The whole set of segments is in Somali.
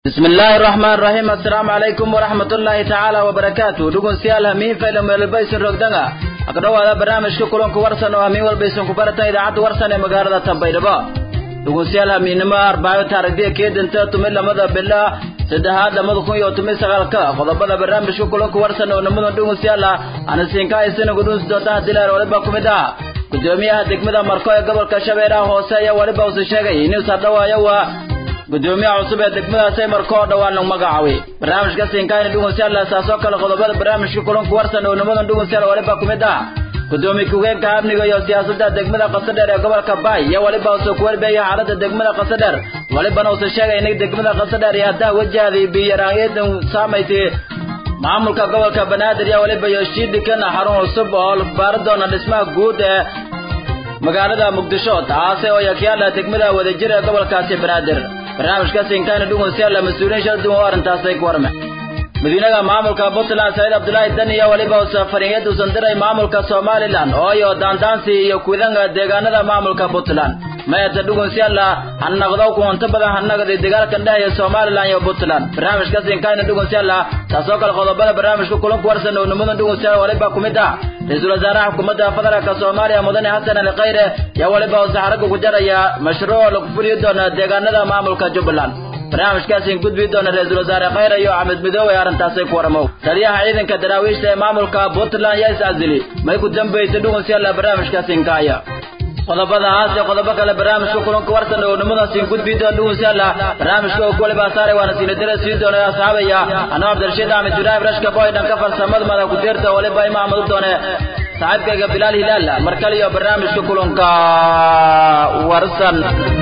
bismi illaahi raxmaan raxiim assalaamu calaykum waraxmatullaahi tacaala wabarakaatu dhegeystayaal hamiin fayla meelbaysan rogdanga akdhawaada barnaamijka kulanku warsan oo hamiin walbaysan ku baratan idaacadda warsan ee magaalada tambaydhabo dhegeystayaal hamiinnimo arbaayo taarikhdiya keedanta tumi lamada bila saddexaad lamada kun iyo tumi sagaalka qodobada barnaamijka kulanku warsan oo nimadan dhegeystayaal ah anasiinka isinagu dhunsi doontaha dilaar waliba ku mid ah gudoomiyaha degmada marko ee gobolka shabeellaha hoose ayaa weliba use sheegay inuu sardhawaayo waa gudoomiyaha cusub ee degmadaas ay marko oo dhawaan lagu magacaabay barnaamijka siinkaayna dhugusyaal saasoo kale qodobada barnaamijka kulanku warsan oo nimadan dhugusyaal waliba ku mid ah gudoomiye ku-geenka amniga iyo siyaasadda degmada qasadheer ee gobolka baay iyo waliba use ku warbeeya xaaladda degmada qasadheer walibana use sheegay inay degmada qasadheer iyo haddaa wajahday biyaraanyadan saamaysay maamulka gobolka banaadir iyo waliba iyo shiidhikan xarun cusub oo baari doona dhismaha guud ee magaalada muqdisho taasi oo yakyaala degmada wadajir ee gobolkaasi banaadir barnaamijka siinkaana dhugusyaala mas-uuliyiin shala duwan oo arrintaasay ku warme madiinaha maamulka puntland saciid cabdulaahi dan iyo weliba safariyad uusan diray maamulka somalilan oo iyo daandaansi iyo kuidanga deegaanada maamulka puntland mayata dhugusyaala hanaqdo kuwanto badan hanagada dagaalkan dhehaya somalilan iyo puntland barnaamijka siinkaana dhugusyaala taasoo kale qodobada barnaamijka kulanku warsan oo nimadan dhugusyaala waliba ku mid ah ra-iisul wasaaraha xukuumadda federaalka soomaaliya mudane xasan ali khayre yaa waliba use xaragga ku jaraya mashruuc lagu fuliyi doona deegaanada maamulka jubbaland barnaamijkaasi gudbi doona ra-iisul wasaare khayre iyo axmed midoobe arrintaasay ku waramo taliyaha ciidanka daraawiishta ee maamulka puntland yaa is-casili may ku dambaysay dhugunsyalla barnaamijkaasi inkaaya qodobadahaas iyo qodobo kale barnaamijka kulanka warsan oo nimadaasi gudbi doona dhugunsyalla barnaamijka oo kuwaliba saaray waana siinadara sii doona asxaabaya anoo cabdirashiid axmed ibraahim rashka boy dhanka farsamada mada ku deerta waliba imaamadu doone saaxiibkayga bilaal hilaal mar kale iyo barnaamijka kulanka warsan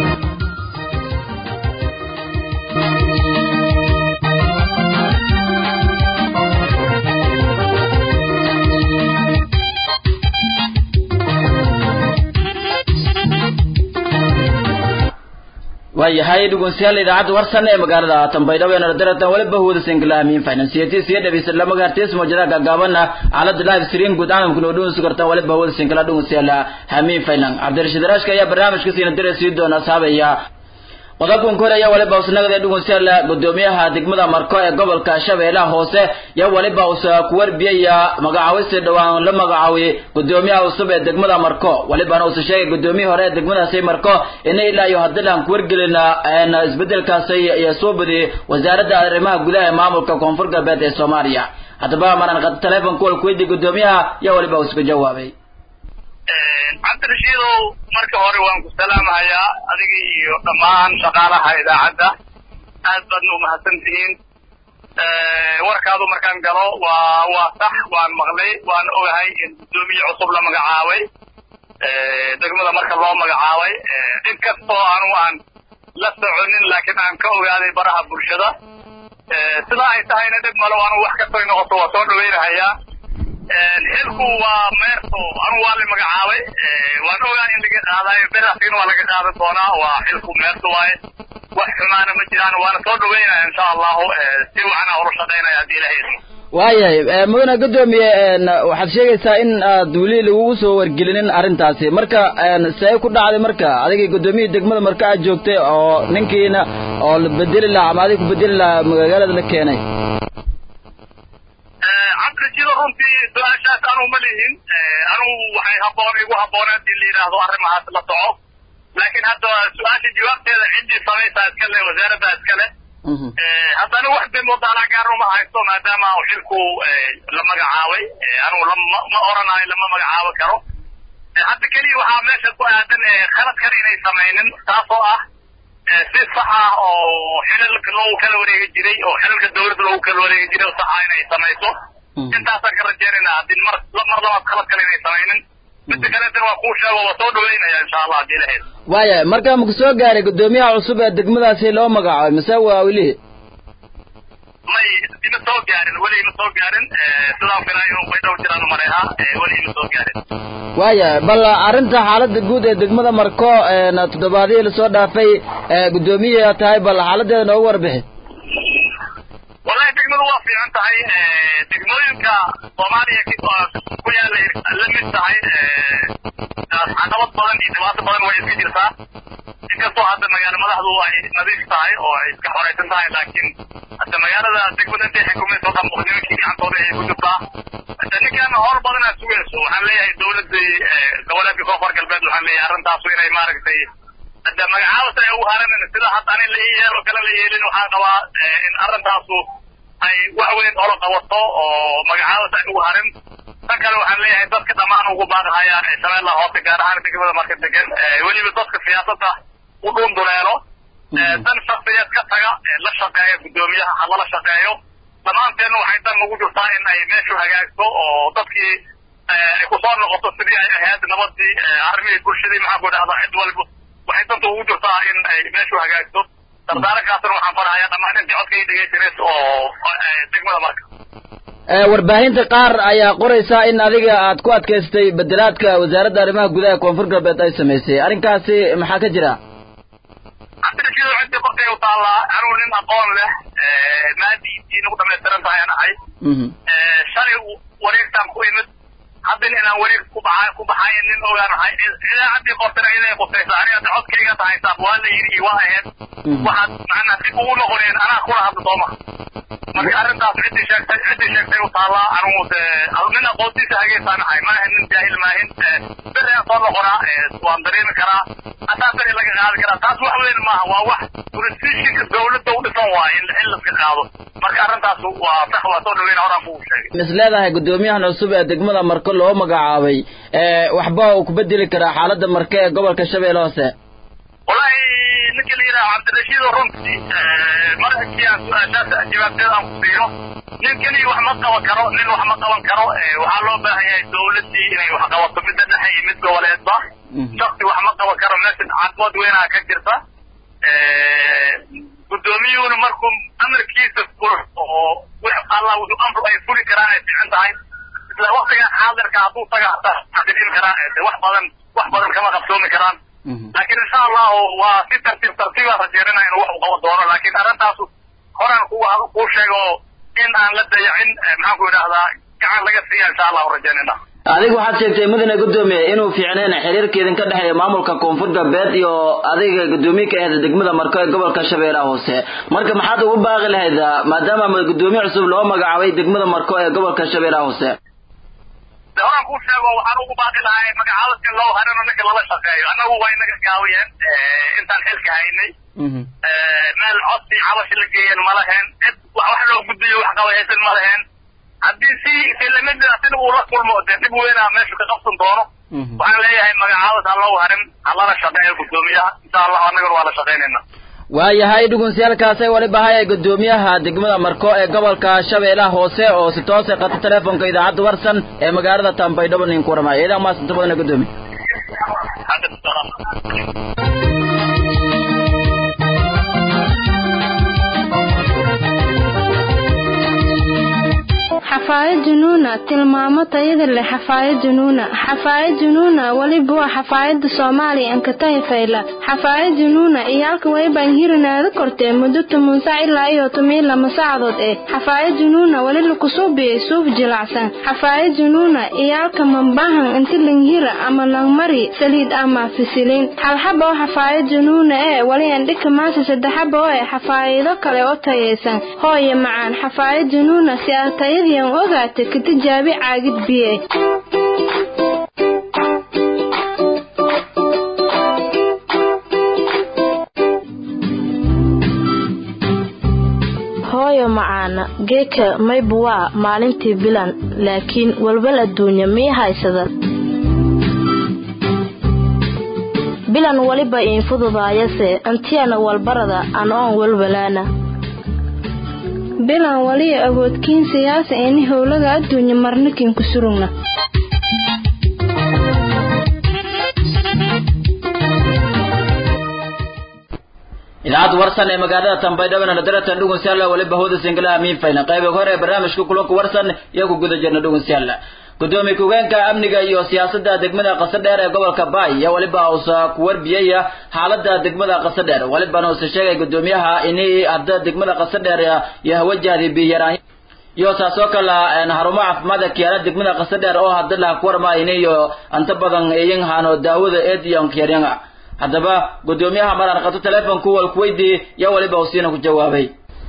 waayahay dhegeystayaal idaacadda warsan ee magaalada tambaydhabo ee naradaratan waliba huwada sinkalahamiin finansiyatiis iyo dhabiisa lama gaartiis mawjadaha gaagaaban ah xaalada live stream guud caalamkuna oo dhegeysan kartaan waliba huwada sinkala dhegeystayaal hamiin finan cabdirashiid raashka ayaa barnaamijka siina dira sii doona saabaya qodobkan kore ayaa waliba usnagada dhegeystayaal gudoomiyaha degmada marko ee gobolka shabeellaha hoose yaa waliba usa ku warbiyaya magacaawista dhawaan la magacaawiyey gudoomiyaha cusub ee degmada marko walibana usa sheegay gudoomiyihii hore ee degmadaasi marko ina ilaa iyo haddii aan ku wargelina isbedelkaasi iyo soo badiyey wasaaradda arrimaha gudaha ee maamulka koonfur galbeed ee soomaaliya haddaba maraan qad telefonka wal kuweydiy gudoomiyaha yaa waliba uska jawaabay cabdirashiidow marka hore waan ku salaamahayaa adiga iyo dhammaan shaqaalaha idaacadda aad baadna umahadsan tihiin warkaadu markaan galo waa waa sax waan maqlay waan ogahay in guddoomiye cusub la magacaabay degmada marka loo magacaabay in kastoo anu aan la soconin laakiin aan ka ogaaday baraha bulshada sida ay tahayna dhib malo anu wax kastoy noqoto waa soo dhawaynahayaa xilku waa meerto anu waa la magacaabay waan ogaa in laga qaadayo berasin waa laga qaadan doonaa waa xilku meerto waaye wax xumaana ma jiraan waana soo dhaweynaya insha allahu si waxana ula shaqaynaya haddii ilahay idmo waayahay mudane gudoomiye waxaad sheegaysaa in aad weli lagugu soo wargelinin arrintaasi marka see ku dhacday marka adigii gudoomiyihii degmada marka aad joogtay oo ninkiina oo la bedeli lahaa ama adig ku bedeli lahaa magaalada la keenay cabdirashiido runtii su-aashaas anu ma lihin anugu waxay haboon igu habbooneed in la yidhaahdo arrimahaas la soco laakiin hadda su-aasha jawaabteeda ciddii samaysaa iskale wasaaradda iskale haddana wax demooda anaa gaarno ma haysto maadaama xilku la magacaabay anugu ma oranayo lama magacaabo karo hadda keliya waxaa meesha ku aadan khalad kale inay samaynin taasoo ah si sax ah oo xilalka loogu kala wareegi jiray oo xilalka dawladda loogu kala wareegi jiray oo saxa inay samayso intaasaan ka rajaynaynaa haddii mar mar labaad khalad kale inay samaynin midda kaleetana waa kuu sheego waa soo dhaweynaya insha allah haddii ilahayd waaya marka maku soo gaaray gudoomiyaha cusub ee degmadaasi loo magacaabay mise waa weli may ima soo gaarin weli ima soo gaarin sidaan filaa inuu baydhow jiraan mareeha weli ima soo gaarin waaya bal arrinta xaaladda guud ee degmada marko toddobaadihii lasoo dhaafay guddoomiye tahay bal xaaladeeda noogu warbixi wallahi degmadu waa fiican tahay degmooyinka soomaaliya ku yaala la mid tahay caqabad badan iyo dhibaato badan way iska jirtaa inkastoo hadda magaalo madaxdu ay nadiif tahay oo ay iska xoraysan tahay laakiin hadda magaalada degmada intay xukumayso dhan nimankii gacantooda ay ku jirtaa hadda ninkan howl badanaa sugayso waxaan leeyahay dawladii goboleedka koonfur galbeed waxaan leeyahay arrintaasu inay maaragtay hadda magacaabas ay ugu haran sida hadda ani la ii yeel oo kale la yeelin waxaan qabaa in arrintaasu ay wax weyn oola qabato oo magacaabas ay ugu harin tan kale waxaan leeyahay dadka dhammaan ugu baaqahayaan ee shabeellaha hoose gaar ahaan degmada marka degan weliba dadka siyaasadda u dhunduleelo dan shaksiyeed ka taga la shaqeeya guddoomiyaha ha lala shaqeeyo dhammaanteenna waxay dan ugu jirtaa in ay meeshu hagaagto oo dadkii ay kusoo noqoto sidii ay ahayd nabadii arrimihii bulshadii maxaan ku idhahdaa cid walba waxay danta ugu jirtaa in ay meeshu hagaagto dardaarankaasna waxaan farahayaa dhammaan intii codka ii dhegeysaneys oo degmada marka warbaahinta qaar ayaa qoraysaa in adiga aad ku adkaystay bedelaadka wasaaradda arrimaha gudaha koonfur galbeed ay samaysay arrinkaasi maxaa ka jira cabdirashiid ciddi korkay u taallaa anugu nin aqoon leh maadiintii nagu dhamaystiran tahay aan ahay shalay wareegtaan ku imid haddana inaan wareeg ku baxa ku baxayo nin ogaan ahay idaacaddii qortana iday qusaysa aniga hadda codkayga tahay saab waa la yidhi iyo waa ahayd waxaad macnaa dib ugu noqoneen anaa kula hadla sooma marka arrintaas ciddii sheegtay ciddii sheegtay u taallaa anugu de nin aqoontiisa hageysaan ahay maahan nin jaahil maahin beri aan soo noqonaa waan dareemi karaa hataa beri laga qaadi karaa taas wax weyn maaha waa wax jurisdictionka dawladda u dhisan waaye in in laska qaado marka arrintaas waa sax waa soo dhaweyna horaan kugu sheegay mis leedahay guddoomiyahan cusub ee degmada marko loo magacaabay waxba uu ku bedeli karaa xaaladda marke ee gobolka shabeelle hoose wallahi ninka la yidhaha cabdirashiid runtii markii aan su-aashaas jawaabteeda aan ku siiyo nin keliya wax ma qaban karo nin wax ma qaban karo waxaa loo baahan yahay dawladdii inay wax qabato midda dhexe iyo mid goboleedba shaksi wax ma qaban karo meesha caqabad weynaa ka jirta guddoomiyuhuna markuu amarkiisa furo oo wix allah wuxuu amru ay fuli karaan ay fiican tahay isla waktigan xaadirka hadduu taga hataa xadirin karaa wax badan wax badan kama qabsoomi karaan laakiin insha allahu waa si tartiib tartiibaa rajeerina inuu wax u qaban doono laakiin arrintaas horaan ku kuu sheego in aan la dayacin maxaan ku idhahdaa gacan laga siiya insha allahu rajeynayna adiga waxaad sheegtay mudane guddoomiye inuu fiicneen xiriirka idinka dhexeeya maamulka koonfur galbeed iyo adiga guddoomiye ka aheed degmada marko ee gobolka shabeellaha hoose marka maxaad ugu baaqi lahayd maadaama guddoomiye cusub loo magacaabay degmada marko ee gobolka shabeellaha hoose de horaan kuu sheego waxaan ugu baaqi lahay magacaabadka loo harino ninka lala shaqeeyo annagu waa inaga gaawiyeen intaan xilka haynay meel codsi cabashi la geeyeen ma laheen cid wax loo gudbiyo wax qabayaysan ma laheen haddii si silamida sida uu la kulmo dee dhib weynaa meeshu ka qabsan doono waxaan leeyahay magacaabad ha loo harin ha lala shaqeeyo guddoomiyaha insha allahu annagana waa la shaqaynayna waayahay dhugunsiyaalkaasay waliba hayay guddoomiyaha degmada marko ee gobolka shabeellaha hoose oo si toose qata teleefonka idaacadda warsan ee magaalada tambaydhabo nin ku waramaya idan maasanta badana guddoomiye xafaayad junuuna tilmaamo tayada leh xafaayad junuuna xafaayad junuuna weliba waa xafaayada soomaaliya ankatahi fayla xafaayad junuuna iyo halka waybaan hirinaada kortee muddo toban sac ilaa iyo toban lama saacadood eh xafaayad junuuna weli lakusuubiyey suuf jilacsan xafaayad junuuna iyo halka mambahan inti langhira ama langmari saliid ama fisiliin halxaba oo xafaayad junuuna ee weli andhika maasa saddexaba oo eh xafaayado kale oo tayaysan hooye macaan xafaayad junuuna si aad tayadiian ogaata ka tijaabi caagid biye hooyo macaana geeka mayba waa maalintii bilan laakiin walwal adduunya mii haysada bilan weliba iin fududaayase antiyana walbarada an oon walwalaana bilan waliya awoodkiin siyaasa ini howlaga adduunya marnikin ku surugna idaacadda warsan ee magaalada tambaydhabana nadaratan dhugunsiyaalla waliba hooda singalaha miinfayna qayba hore ee barnaamijka kulanka warsan iyo ku guda jirna dhugunsiyaalla gudoomiye ku-geenka amniga iyo siyaasadda degmada qasadheer ee gobolka baay iyo waliba uusa ku warbiyaya xaalada degmada qasadheer walibana uusa sheegay gudoomiyaha ini hadda degmada qasadheer iyo hawajahdi biyaraan iyo taasoo kale harumo caafimaadka kiyaala degmada qasadheer oo hadda laha ku warmaayni iyo anta badan iyan hano daawada eed iyo nkyaryanga haddaba guddoomiyaha maranqato telefonku walku weydiiyey yaa weliba usiina ku jawaabay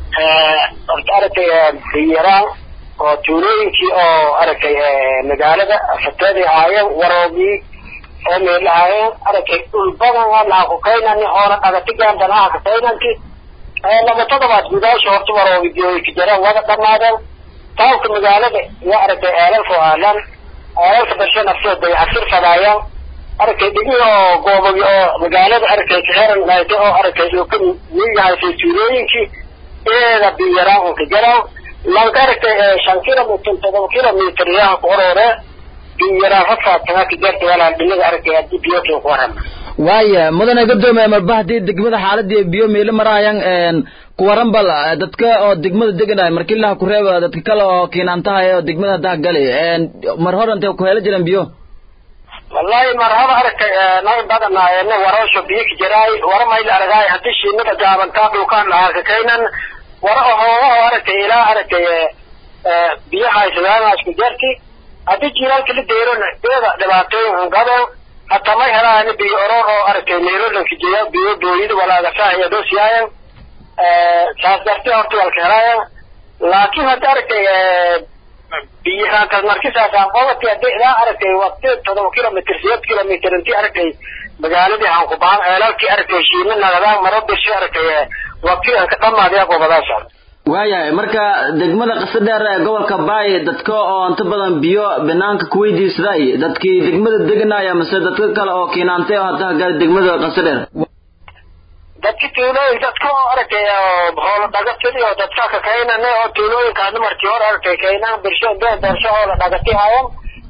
horta aragtay biyaraan oo tuulooyinkii oo aragtay magaalada fateedii ahaayeen waroogii oo meel ahaayeen aragtay dhul badan laha ku kaynani oona dhagatigaan danaha ka kaynanti laba todobaad gudaasha horta waroogi joogi jareen wada dhamaadeen taawka magaalada iyo aragtay eelalka aalan eelalka barshe nafsoo dayacfir fadaayaan aragtay dhigi oo goobagi oo magaalada aragtay kaheran laaytay oo aragtay uu ka miyahaysay tuulooyinkii eeda biyaraan unka jaraan lanka aragtay shan kilomitr todoba kilomitr yaha ku orore biyaraan rafaadkana ka jarta walaal dhinaga aragtay haddii biyokin ku waran waaya mudane gadoomiye marba haddii degmada xaaladii biyo meelo maraayan kuwaran bal dadka oo degmada deganay markii laha ku reeba dadka kale oo kiinaantahay oo degmada haddaha gali mar hor intay ku helo jireen biyo wallahi mar haba aragtay nay badanaayeen warasho biyo ka jiraay wara mayl aragaay haddii shiinada gaabantaa dhulkaan lahaa ka kaynan wara ohoogaho aragtay ilaa aragtay biyahaysadaanaas ku jarti haddii jiilaalka la deerona eeda dhibaatooyin gaben hataa may helaan biyo oroor oo aragtay meelolanka jeya biyo booyida walaagasaahaya doosiyaayan saas darti horta walka helaayan laakiin hadda aragtay biyahaankas markisaasaan qobati hadii ilaa aragtay waqti todoba kilomitr sideed kilomitr intii aragtay magaaladii aan ku bahan eelalkii aragtay shiina nagadaan maro bishi aragtay waqti aan ka dhamaadaya gobadaasaan waayahay marka degmada qasa dheer ee gobolka baay dadka oo inta badan biyo banaanka ku weydiisaday dadkii degmada deganaya mase dadka kale oo kiinaantay oo hadda gali degmada qasa dheer dadka tuulooyin dadka oo aragtay hoola dhagatidi oo dadka ka kaynane oo tuulooyinkaasna markii hore aragtay kaynaan birsho dee bersho hoola dhagati hayan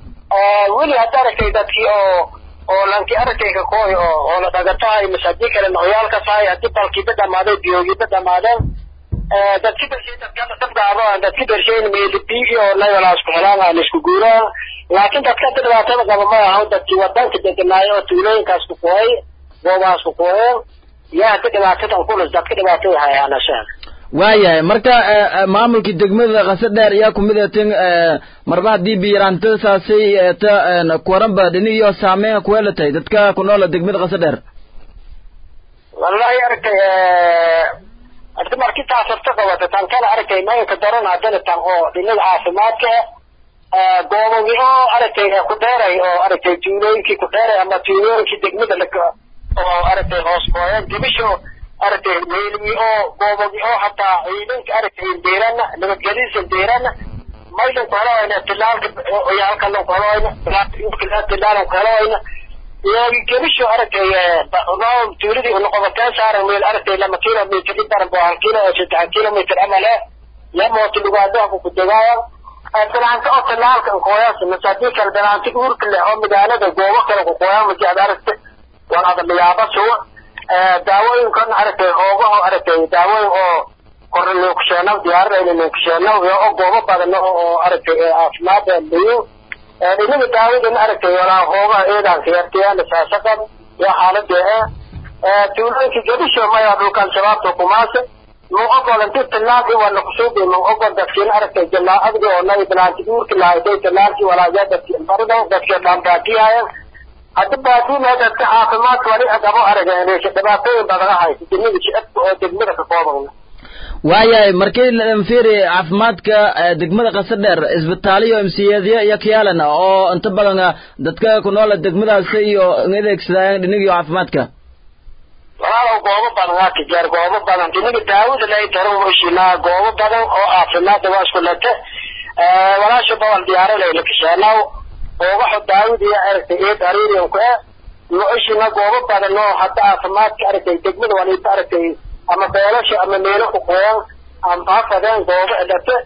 weli hadda aragtay dadkii oo oo lanki aragtay ka kooy oo hoola dhagatahay mise haddii kale nocyaalkasahay haddii balkiiba dhamaaday biyoogiiba dhamaadeen dadki bershay dadkana dabgaado dadki bershayn meelibi iyo nayalaas ku helaan isku guuraan laakiin dadka hadda dhibaatada qaba ma ahan dadkii wadanka deganaayo oo tuulooyinkaas ku kuhay goobahaas ku kuheen yaa hadda dhibaatadan kulus dadka dhibaatada hayaanashaan waayahay marka maamulkii degmada qasa dheer ayaa kumid etin marba haddii biyaraantada saasay ta kuwaranba dhinigiyo saameyn kuweelatay dadka ku noola degmada qasa dheer wallahi aragtay hadda markii taas horta qabata tan kale aragtay maynka daran haddana tan oo dhinaga caafimaadka goobagi oo aragtay ku dheeray oo aragtay tuulooyinkii ku dheeray ama tuulooyinkii degmada la oo aragtay hoos kooyeen dibisho aragtay meeligi oo goobagi oo hataa ciidanka aragtay deerana nabadgelyadiisa deerana maydan ku heloayna tilaalka oyaalka lan ku heloayna tilaalan ku heloayna iyagi gebisho aragtay tuuladii unoqobateen saaran meel aragtay lama kilomitr idaran bo hal kilo saddex kilomitr amale ya mooti lugaadaha ku degaaya danaanta oo tilaalka nkooyaas mase haddii kale danaanti uurka leh oo magaalada goobo kale ku kooyaan masi ad aragtay waan adalayaaba suwa daawooyinkan aragtay hoogaho aragtay daawooyin oo korna kusheena diyaarinayna kusheena oo goobo badan oo aragtay caafimaad layin inaga daawadan aragtay walaa hoogaha eedaanka yartayaan saasaqan iyo xaalada eh tuulooyinka gadisho maya dhulkan shabaabta kumaasa mau ogol intii tilaal i wala kusuubi mau ogol dadkiin aragtay jalaa adga oo nay bilaanti uurki lahayday tilaalki walaayaa dadki barida dadki dhaanbaatiyahayan haddi baadiina dadka caafimaadka wali agabo arageen dhibaatooyin badan ahaysa degmada shicibka oo degmada ka koobana waayahay markii lanfiri caafimaadka degmada qasa dheer isbitaaliyo mciyadyo iyo kiyaalan oo inta badan dadka ku noola degmadaasi iyo adeegsadaayan dhinigiyo caafimaadka walaalow goobo badan waa tijaar goobo badan diniga daawada lay daran washinaa goobo badan oo caafimaadda waa isku lete walaasha bawal diyaarinay lakasheenaw oogaxo daawadiiyo aragtay eed ariiriyanku eh noishina goobo badan oo hadda caafimaadka aragtay degmada waliba aragtay ama beelasha ama meelo ku qoyan amba hafadeen goobo edhate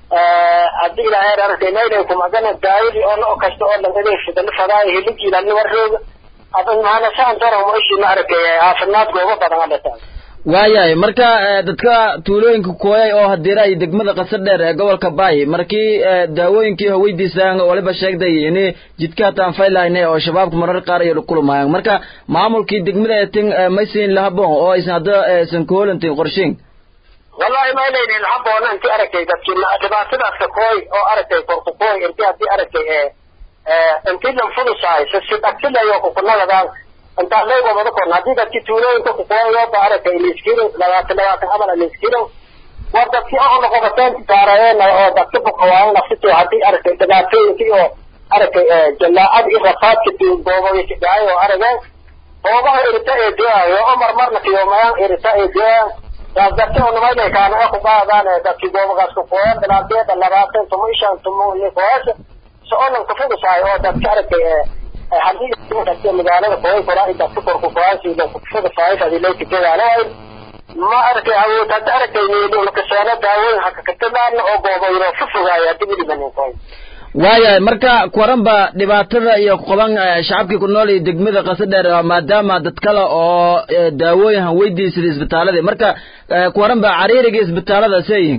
haddii ilaahay aragtay naylay kumagana daawadi oo no kasta oo lan adeegsada la fadaayo hilijiilani warrooga maanasaan daran noishina aragtay caafimaad goobo badan adhataan waayahay marka dadka tuulooyinka kooyay oo hadiira ay degmada qasa dheer ee gobolka baay markii daawooyinkii haweydiisaan waliba sheegday in jidka hataan faylahayna oo shabaabka marar qaar ay kulmayaan marka maamulkii degmada etin maysin lahabon oo aysan hadda aysan kuholantin qorsheyn wallahi ma ilaynin lahaboona intii aragtay dadkii dhibaatadaasa kooy oo aragtay korku kooy intii haddii aragtay intii lan fudusahay si dhagsilayo kukunagadan intaa lay wabada korna haddii dadki tuulooyinka kukuwayoba aragtay liskilo labaatan labaatan amal liskilo war dadki oo noqobateen saarayeen oo dadka bukawaayan nafsito haddii aragtay dhibaatooyinkii oo aragtay jalaacad iyo rafaadka gooboyka dhacay oo arageen oogaha irita ee deayo oo marmarna kiyoomayaan irita ee deayan taas dadka unamayna kaana ku qaadaan dadki goobogaas kukuwayan dhibaateeda labaatan tumo ishan tumo iyo kuwaasha soconan kufudusahay oo dadka aragtay haddii dadka magaalada kuway koraa in dadka korku kuwaasi kufudusahay hadii loo tikadaalahay ma aragtay awood hadda aragtay nakaseeno daawoyin hakakatadaana oo gooboyro fufogaaya hadii welibaninkoy waayahay marka kuwaranba dhibaatada iyo qoban shacabkii ku nool iyo degmada qasadheer maadaama dad kale oo daawooyin han weydiisada isbitaalada marka kuwaranba cariiriga isbitaalada seeyihin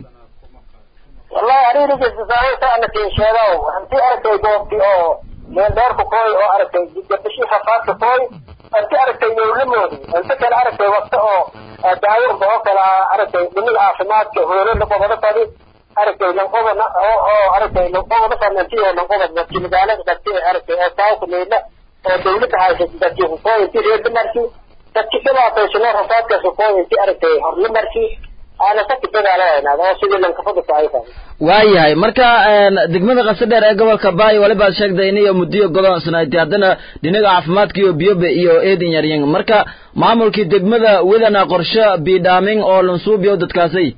wallahi cariiriga isbitaalada sa ana tiin sheega hantii aragtay goobti oo meel dheerku kooy oo aragtay gabashii rafaadka kooy hanti aragtay yowlamoodi inta kale aragtay wakta oo daawurba oo kale aragtay dhimida caafimaadka hoolada qobada fadi aragtay lanqobana oo oo aragtay lanqobada fadnanti oo lanqobad dadki magaalada dadki aragtay oo taawka meydla oo dawladda haysata dadki kukooy inti reerda marki dadki dhibaataysano rafaadkaas kukooy inti aragtay horla marki aana saki dagaalanaynaa oo sidii lankafadaka ay tahay waayahay marka degmada qasadheer ee gobolka baayo walibaad sheegtay in iyo muddiyo godoonsanayti haddana dhinaga caafimaadka iyo biyobe iyo eedin yaryan marka maamulkii degmada wedana qorshe biidhaaming oo lansuubiyo dadkaasay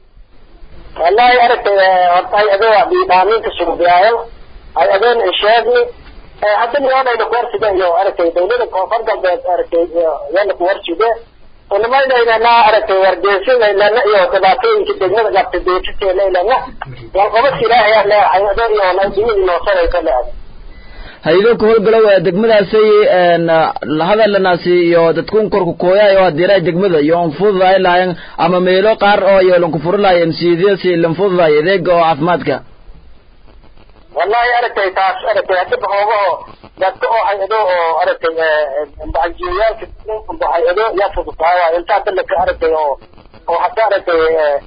wallahi aragtay horta hay adoo biidhaaminka sugbiyaayo hay adoon sheegni haddana yoonayna kuwarsida iyo aragtay dawlada koonfur galbeed aragtay yana kuwarside unamaynayna aragtay wargeesinayna iyo dhibaatooyinka degmada qabta deefiseelaylana walqabas ilaahay leehay adoo iyo dhimidi noosanaysa leehay haydo ku howlgalow degmadaasay hadalanaasi iyo dadkun korku kooyaay oo hadiiraha degmada iyo anfududaay lahayen ama meelo qaar oo iyo lankufuri lahaye msiidyasi lanfududaay adeega oo caafimaadka wallahi aragtay taas aragtay hadaba hoogaho dadka oo hay-ado oo aragtay bahaljiiyaalka hay-ado yaa fududahay waay inta hadda laka aragtay oo oo hadda aragtay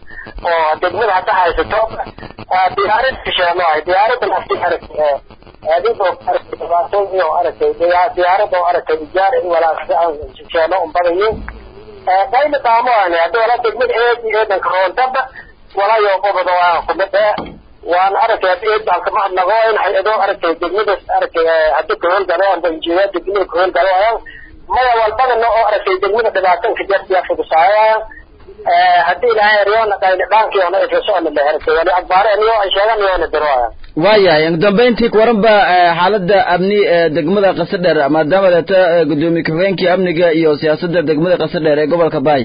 oo degmada hadda haysato diyaarad kasheeno ay diyaarada nafti aragtay adigoo aragtay dhibaatooyin iyo aragtay diyaarad oo aragtay ijaar in walaasha sheeno unbadayin qayna daamo ani hadda walaa degmada eedi eedanka roontaba walaayo qobada waa kumid waan aragtay hadda eedbaan kama hadnago in hay-ado aragtay degmadaas aragtay hadda kahowlgalo amba injineer degmada kahowlgalo ayaan maya walbadana oo aragtay degmada dhibaatanka jartiya fudusaayaan haddii ilaahay eryoona qayna dhaankiyoona ifasocona le aragtay wali akbaare aniyo ay sheegan yoona diro ayaan waayahay ugu dambeyntii kuwaranba xaaladda amni ee degmada qasadheer maadaama deeta gudoomiye ku-xigeenkii amniga iyo siyaasadda degmada qasadheer ee gobolka baay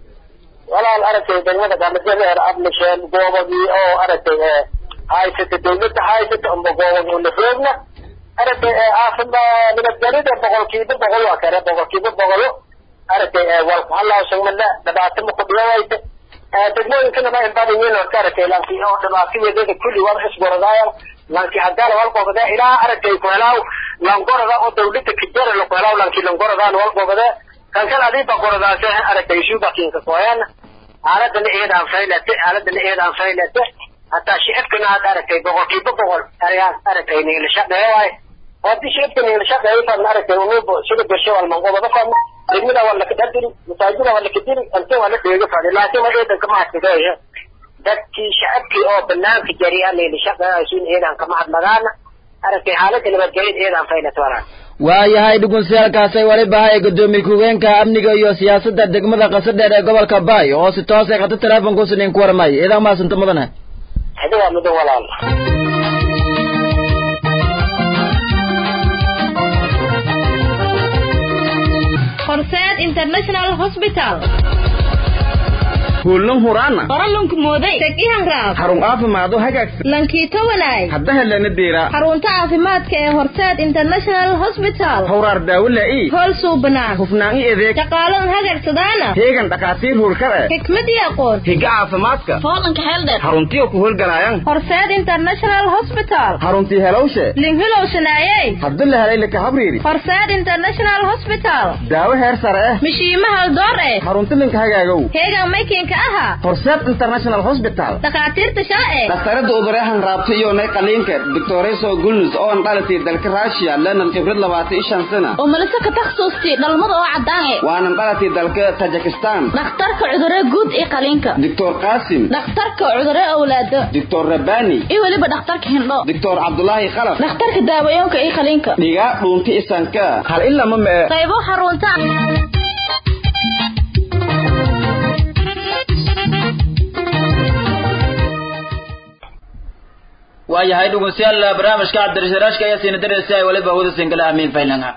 walaal aragtay degmada qamadadheer abnisheen goobadii oo aragtay haysata dawladda haysata amba goobadii unaroogna aragtay caafima nabadgelida boqolkiiba boqol waa kare boqolkiiba boqolo aragtay walkuhalaashamala dhibaato ma kudhiyawayta degmooyinkana ma inbadayin horta aragtay lanki oo dhibaatayadeeda kulli wada isgoradaayan lanki haddaana walgobade ilaa aragtay kuhelaaw langorada oo dawladda kijara lakuhelaaw lanki langoradaan walgobade kankan adiiba goradaase aragtay subakinka koyan aaladana eedaan faylate aaladana eedaan faylate hataa shicibkana had aragtay boqolkiiba boqol ayaan aragtay niilashaqeeye waay hadii shicibka niilashaqeeye fadna aragtay unubo sida gasho walmangobada fadna degmada waa lakadadiri masaajida waa lakadiri ante waa la dheega fadhi laakiin waa eedan kama hadsideeyo dadkii shacabkii oo banaanka jariya niilashaqeeyaysun eedaan kama hadlagaana aragtay xaaladda nabadgelyada eedaan faylate walaa waayahay dhugunsiyaalkaasay waliba hay gudoomiye ku-higeenka amniga iyo siyaasadda degmada qasadheer ee gobolka baay oo si toos ay khata teleefonkuusinin ku warmay idan maasanta mudane hadi waa mudan walaal horseed international hospital kuullan huraana qoralunku mooday tegihan raab xarun caafimaado hagaagsan lankiito walaay hadda helana deera xarunta caafimaadka ee horseed international hospital hawraar daawo laa'i hool suubanaan hufnaan i adeeg shaqaalan hagagsadaana heegan dhakhaatiir hurkada xikmad iyo aqoon higa caafimaadka foolanka heeldheer xaruntiyo ku howlgalayan horseed international hospital xaruntii helowshe linhilow shanaayey hadda la helay laka habriiri horseed international hospital daawo heer sare eh mishiima haldoor eh xarunti linka hagaagow heegan maykin ka ahaa horseed international hospital dhakhaatiirta sharci dhakhtarada uduryahan raabta iyo nay qaliinka doctoreso gulnus oo aan dhalatay dalka russia lana khibrad labaatan iyo shan sana oo malise ka takhasuustay dhalmada oo caddaan e waanan dhalatay dalka tajikistan dhakhtarka cudurre guud iyo qaliinka doctor qaasim dhakhtarka cudurre awlaado doctor rabani iyo weliba dhakhtarka hindho doctor cabdulaahi qalaf dhakhtarka daawayoonka iyo qaliinka dhigaa dhuunta isanka hal in lama mee qaybo xarunta waayahay dhegeystayaal barnaamijka cabdirasharaashka ayaa siina dareysa ay waliba hawada singala amiin faylanga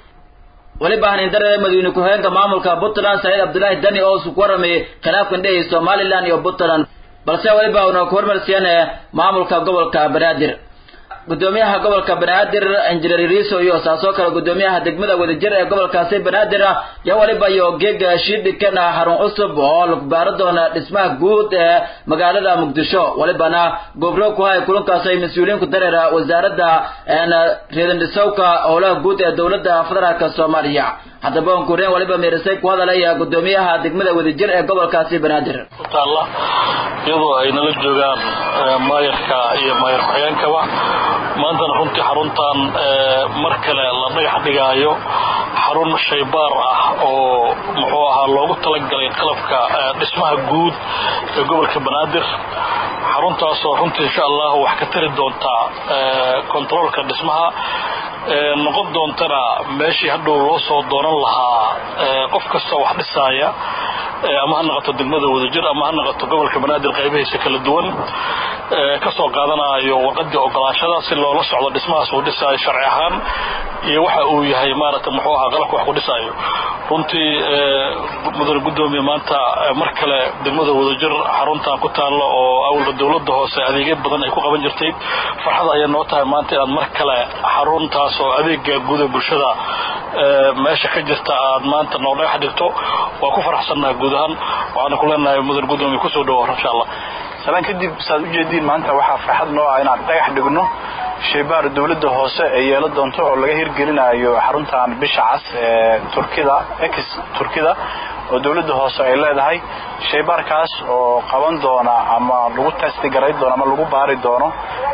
weliba hanin darada madaxweyne ku-xigeenka maamulka puntland saciid cabdullaahi dani oo isku waramayay khilaafkan dhehey somaliland iyo puntland balse weliba una ku hormarsiiyeen maamulka gobolka banaadir gudoomiyaha gobolka banaadir injineer riiso iyo saasoo kale gudoomiyaha degmada wadajir ee gobolkaasi banaadir iyo waliba iyo geega shiidhikan xarun cusub oo lagu baaro doona dhismaha guud ee magaalada muqdisho walibana gobro ku hay kulankaas ay mas-uuliyiin ku dareera wasaaradda reedandhisowka howlaha guud ee dowladda federaalka soomaaliya haddaba on kureen waliba meerisay ku hadalaya gudoomiyaha degmada wadajir ee gobolkaasi banaadir taalla iyadoo ay nala joogaan maayarka iyo maayar ku-xigeenkaba maantana runtii xaruntan mar kale la dhagax dhigaayo xarun shaybaar ah oo muxuu ahaa loogu talagalay qalabka dhismaha guud ee gobolka banaadir xaruntaasoo runtii insha allah wax ka tari doontaa kontaroolka dhismaha noqon doontana meeshii hadhow loo soo doonan lahaa qof kasta wax dhisaaya ama ha noqoto degmada wadajir ama ha noqoto gobolka banaadir qaybihiisa kala duwan kasoo qaadanayo warqadii ogolaashada si loola socdo dhismahaas uu dhisaayo sharci ahaan iyo waxa uu yahay maaragta muxuu ahaa qalabka wax ku dhisaayo runtii mudane gudoomiye maanta mar kale degmada wadajir xaruntan ku taalla oo awalba dowladda hoose adeegyo badan ay ku qaban jirtay farxad ayaa noo tahay maanta inaad mar kale xaruntaas oo adeega guud ee bulshada meesha ka jirta aad maanta noo dhagax dhigto waa ku faraxsannahay guud ahaan waxaana ku leenahay mudane gudoomiye kusoo dhawo insha allah salaan kadib saad ujeediin maanta waxaa farxad noo ah inaan dhagax dhigno shaybaar dowladda hoose ee yeelo doonto oo laga hirgelinayo xaruntan bisha cas ee turkida ex turkida oo dowladda hoose ay leedahay shaybaarkaas oo qaban doona ama lagu testigaray doono ama lagu baari doono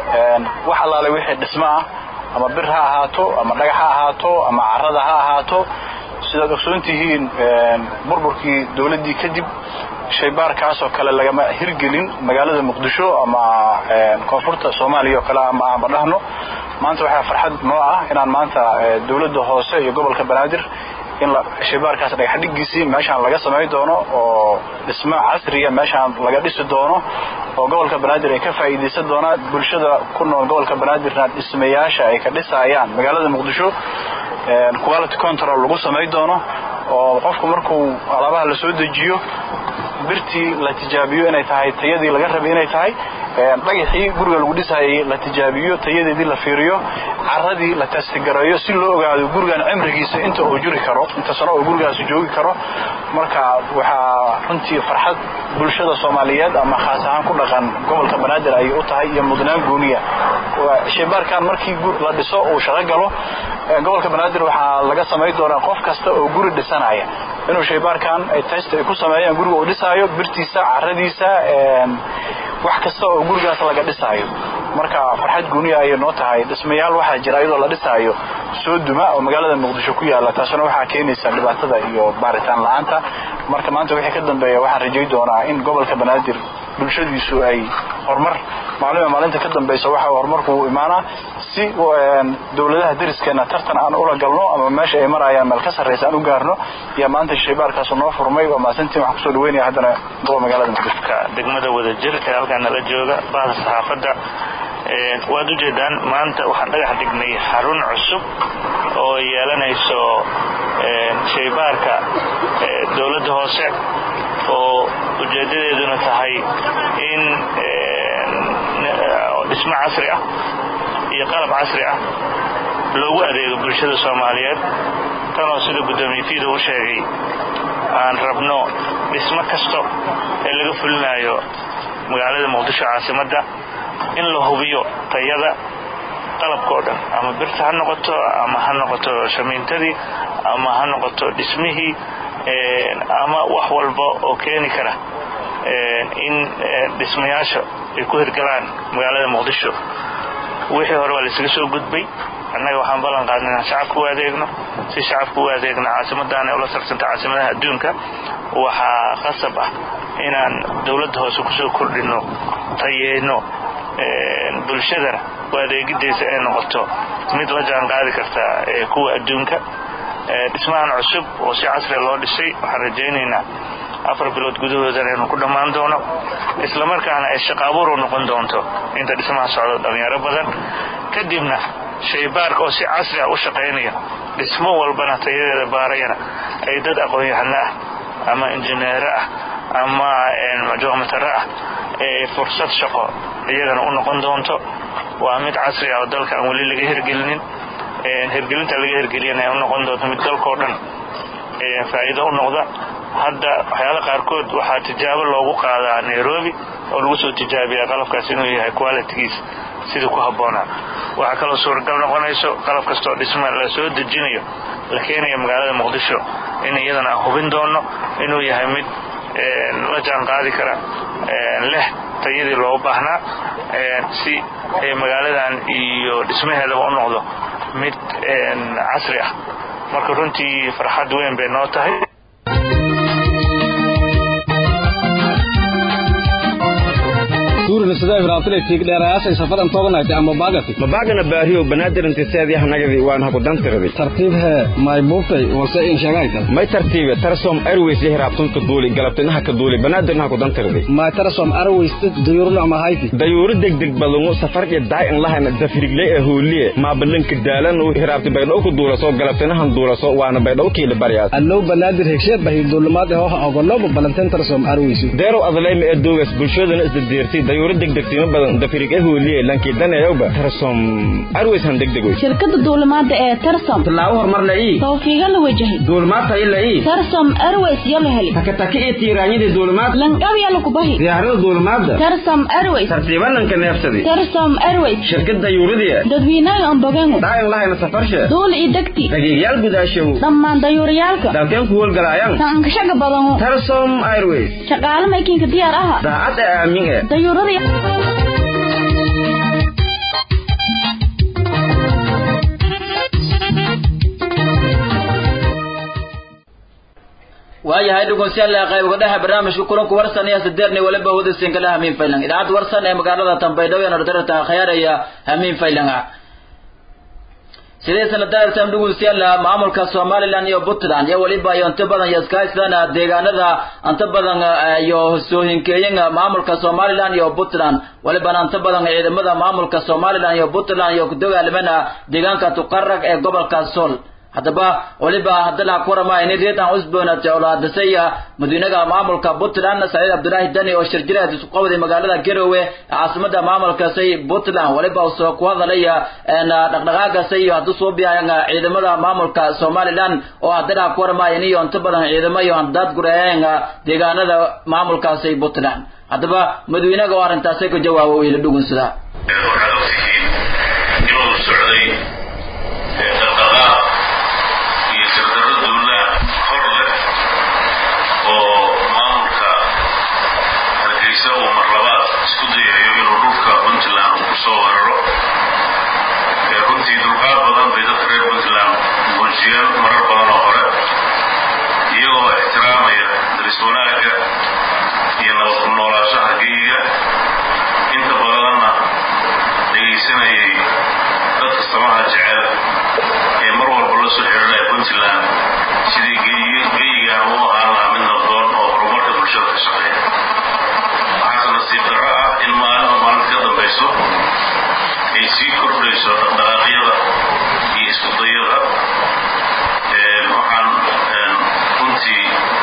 wax allaale wixii dhismo ah ama bir ha ahaato ama dhagax ha ahaato ama carada ha ahaato sidaad ogsoon tihiin burburkii dowladdii kadib shaybaarkaas oo kale lagama hirgelin magaalada muqdisho ama koonfurta soomaaliya oo kale ama aanba dhahno maanta waxaa farxad noo ah inaan maanta dowladda hoose iyo gobolka banaadir in shaybaarkaas dhagaxdhigiisii meeshaan laga samay doono oo dhismo casriya meeshaan laga dhisi doono oo gobolka banaadir ay ka faa'iidaysan doonaan bulshada ku nool gobolka banaadirna dhismayaasha ay ka dhisayaan magaalada muqdisho quality control lagu samay doono oo qofku markuu alaabaha la soo dejiyo birtii la tijaabiyo inay tahay tayadii laga rabay inay tahay dhagaxii guriga lagu dhisayay la tijaabiyo tayadeedii la fiiriyo caradii la testigareeyo si loo ogaado gurigan cimrigiisa inta uu jiri karo inta sano oo gurigaasi joogi karo marka waxaa runtii farxad bulshada soomaaliyeed ama khaas ahaan ku dhaqan gobolka banaadir ayay u tahay iyo mudnaan gooniya shaybaarkan markii la dhiso uu shaqo galo gobolka banaadir waxaa laga samayn doonaa qof kasta oo guri dhisanaya inuu shaybaarkan ay test ay ku sameeyaan guriga uu dhisaayo birtiisa caradiisa wax kasta oo gurigaas laga dhisaayo marka farxad gooniya ayay noo tahay dhismayaal waxaa jira iyadoo la dhisaayo soo duma oo magaalada muqdisho ku yaala taasuna waxaa keenaysa dhibaatada iyo baaritaan la-aanta marka maanta wixii ka dambeeya waxaan rajay doonaa in gobolka banaadir bulshadiisu ay horumar maalima maalinta ka dambaysa waxa horumarku uu imaanaa si dowladaha dariskeena tartan aan ula galno ama meesha ay marayaan meel ka sarraysa aan u gaarno iyo maanta shaybaarkaas noo furmay waa maasantiin waxaan kusoo dhaweynaya haddana gobo magaalada muqdisho degmada wadajir ee halkaan nala jooga bahda saxaafadda waad ujeedaan maanta waxaan dhagax dhignay xarun cusub oo yeelanayso shaybaarka dowladda hoose oo ujeedadeeduna tahay in dhismo casri ah iyo qalab casri ah loogu adeego bulshada soomaaliyeed tanoo sida guddoomiye fiida u sheegay aan rabno dhismo kasto ee laga fulinayo magaalada muqdisho caasimadda in la hubiyo tayada qalabkao dhan ama birta ha noqoto ama ha noqoto shamiintadii ama ha noqoto dhismihii ama wax walba oo keeni kara in dhismayaasha ay ku hirgalaan magaalada muqdisho wixii hore waa laysaga soo gudbay annaga waxaan ballan qaadnay inaan shacabka u adeegno si shacabka u adeegno caasimaddaana ula sarsanta caasimadaha adduunka waxaa khasab ah inaan dowladda hoose kusoo kordhinno tayeyno bulshadana u adeegidaysa ay noqoto mid la jaan qaadi karta kuwa adduunka dhismahan cusub oo si casriga loo dhisay waxaan rajaynaynaa afar bilood gudahoodana inuu ku dhammaan doono islamarkaana ay shaqaabuur u noqon doonto inta dhismaha socdo dhallinyaro badan kadibna shaybaarka oo si casri ah u shaqaynaya dhismo walbana tayadeeda baarayana ay dad aqoon-yahano ah ama injineero ah ama joomataro ah ee fursad shaqo iyagana u noqon doonto waa mid casri ah oo dalka aan weli laga hirgelinin hirgelinta laga hirgeliyana ay u noqon doonto mid dalkao dhan faa'iido u noqda hadda waxyaala qaarkood waxaa tijaabo loogu qaadaa nairobi oo lagu soo tijaabiyaa qalabkaas inuu yahay qualitigiis sidii ku habboonaa waxaa kaloo suuragal noqonayso qalab kastoo dhisma la soo dejinayo la keenaya magaalada muqdisho in iyadana aan hubin doono inuu yahay mid la jaan qaadi kara leh tayadii loo baahnaa si magaaladan iyo dhismaheedaba u noqdo mid casri ah marka runtii farxad weyn bay noo tahay mabagana baariyo banaadirntiseedyahanagadi waan haku dantirdi tartiib hee may buuftay wase in sheegaytan may tartiibe tarsom airways yahiraabtunka duuli galabtinaha ka duuli banaadirnaha ku dantirdi may tarsom airways dayuurna ama hayti dayuuro degdeg badungu safarja daa'in lahana dafirigle ee hooliye maabalanka daalanu hiraabti baydhaw ku duulaso galabtinahan duulaso waana baydhaw kiila baryaas allow banaadir hegshe bahi duulimaad ee hoha ogoloba balanteen tarsom airways deerow adlayma ee doogas bulshadana isdadeertay dayuuro degdegtimo badan dafirig ee hooliye lankii danayawba tarsom airways han degdegoy shirkada duulimaada ee tarsom tallaabo horumar la ii tawfiiga la wajahay duulimaad tayo la ii tarsom airways yo la heli takataki iyo tiiraanyadii duulimaad lanqab yo lagu bahi diyaarada duulimaadda tarsom airways tartiibananka neefsadi tarsom airways shirkad dayuuradii dadweynaha ambogengu daa'in lahayna safarshe duul iyo degti dhagiigyaal gudaashow dhammaan dayuurayaalka dalkeen ku howlgalaayaan taankashaga badanu tarsom airways shaqaale maykiinka diyaar aha daacad ee aamin ee dayuuradii waayahay dhegeystayaal qayb dhexe barnaamijka kulanku warsan iyo sideedni waliba hudaysan kala hamiin faylan idaacadda warsan ee magaalada Tanbaydhabo ee Nordarta khiyaaraya hamiin faylanga sidee sanadaartan dhegeystayaal maamulka Somaliland iyo Puntland iyo waliba iyo inta badan iskaashdana deegaanada inta badan iyo sooyinkeeyanga maamulka Somaliland iyo Puntland waliba inta badan ciidamada maamulka Somaliland iyo Puntland iyo ku dagaalamana deegaanka Tuqarraq ee gobolka Sool haddaba waliba haddana ku warama in reedan usboona jawlaadasaya madiinaha maamulka Puntland Saciid Abdullaahi Dani oo shirjiraad isku qabday magaalada Garowe caasimada maamulka say Puntland waliba uu soo ku hadalaya in dhaqdhaqaaqa say haddu soo biyayanga ciidamada maamulka Somaliland oo haddana ku warama in iyo inta badan ciidamo iyo dad gureeyanga deegaanada maamulka say Puntland haddaba madiinaha oo arintaas ka jawaabo wiil dhugunsada runtii dulqaad badan bay dadka reer puntland muujiyeen marar badan oo hore iyagoo ixtiraamaya daris wanaagga iyo nabad ku noolaashaha geyiga inta badanna dhegaysanayay dadka samaha jecel ee mar walba la soo xidhanaya puntland sidii geyigan u ahaan lahaa mid nabdoon oo horumarka bulshada ka shaqeeya waxaase nasiib darro ah in maalinba maalinta ka dambayso ay sii kordhayso dhaqdhaqaaqyada iyo iskudayada waxaan runtii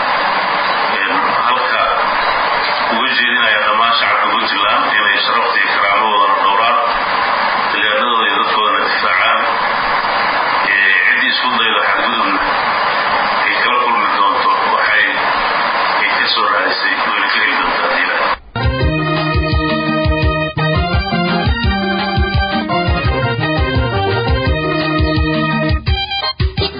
halka uga jeedinaya dhammaan shacabka puntland inay sharafta iyo karaamadoodan dhowraan degaanadooda iyo dadkoodana difaacaan ciddii isku dayda xadgudubna ay kala kulmi doonto waxay ay ka soo raadisay wayna ka heli doontaa diila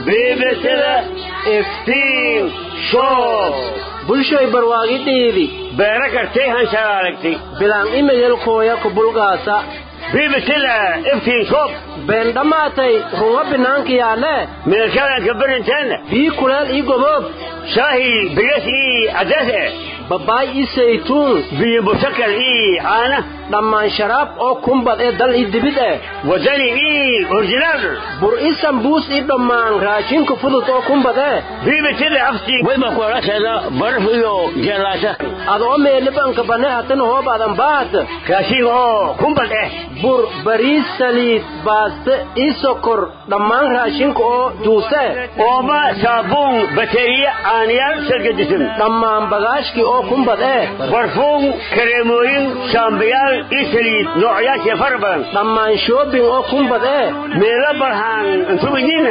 bbcda iftiin show bulshoy barwaaqidhiidi beera kartay hanshaalaalagtay bilaan imayelkooya kubulgaasa biibisida iftiin shoob been dhammaatay runga binaanka yaalle meelkadanka berinteena bii kuleel ii goboob shaahi bigas ii cadase babaay ii saytuun biyo busakal ii caana dhammaan sharaab oo kumbad ee dal ii dibid eh wadani ii orjinaal bur ii sambuus ii dhammaan raashinka fudud oo kumbad eh biibisida aftii wayba kuolasheeda baraf iyo jeelaasha adoo meelibanka bane hatan hoobaadan baad raashin oo kumbad eh bur bariis saliid baaste ii sokor dhammaan raashinka oo juuse ooma saabuun bateriya caaniyaal sargadisan dhammaan bagaashkii oo kumbad eh barfuun kareemooyin shaambiyaal ii saliid noocyaashee fara badan dhammaan shoobing oo kumbad eh meelo barhaan intubidiina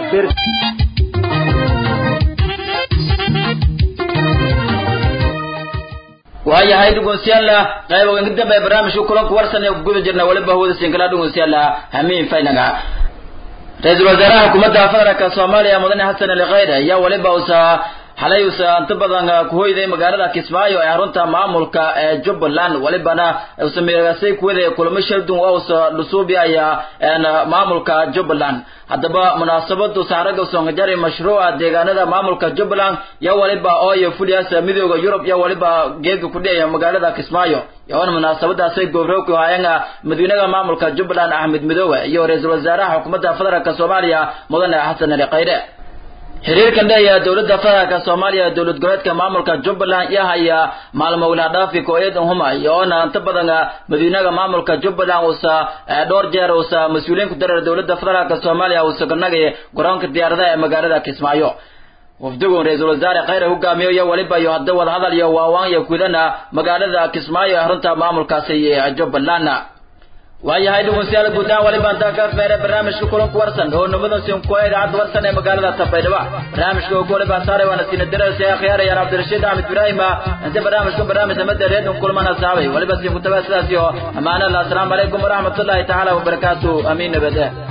waayahay dhegeystayaal qayb uga dambe barnaamijka kulanka warsan ee guda jirna waliba hawada sinkala dhegeystayaal hamiin faynaga ra-iisul wasaaraha xukuumadda federaalka soomaaliya mudane xasan ali khayre ayaa waliba usa xalay usa inta badan ku hoyday magaalada kismaayo ee xarunta maamulka ee jubbaland walibana usa meegasay kuwada kulamo shardun oo usa dhusuubi ayaa maamulka jubbaland haddaba munaasabadu saaraga soongajari mashruuca deegaanada maamulka jubbaland yo waliba ooyo fuliyaasa midooda yurub yo waliba geega kudhiyaya magaalada kismaayo yoona munaasabadaasay goobroogku haayeen madaxweynaha maamulka jubbaland axmed midoobe iyo ra-iisul wasaaraha xukuumadda federaalk soomaaliya mudane xasan ali khayre xiriirkan dheeya dowladda federaalka soomaaliya dowlad goboleedka maamulka jubbaland iyo haya maalmo wilaadhaafi kooyadan huma iyoona inta badan madaxweynaha maamulka jubbaland uusa dhowr jeer uusa mas-uuliyiin ku dareer dowladda federaalka soomaaliya uusa ganagay garoonka diyaaradaha ee magaalada kismaayo wafdigu ra-iisul wasaare khayre hogaamiyo iyo waliba iyo hadda wadahadal iyo waawaan iyo kudana magaalada kismaayo ee xarunta maamulkaasi jubbaland waayahay dhegeystayaal guud ahaan waliba intaa ka feere barnaamijka kulanku warsan oo nabada sinko idaacadda warsan ee magaalada tabaydhaba barnaamijka ugu waliba saaray waana siina darasa akhyaarayaan cabdirashiid axmed ibraahim inta barnaamijkan barnaamij amada reedun kulmana saabay waliba siin ku tabaa sidaas iyo amaana allah asalaamu calaykum waraxmatullaahi tacaala wabarakaatu amiin nabade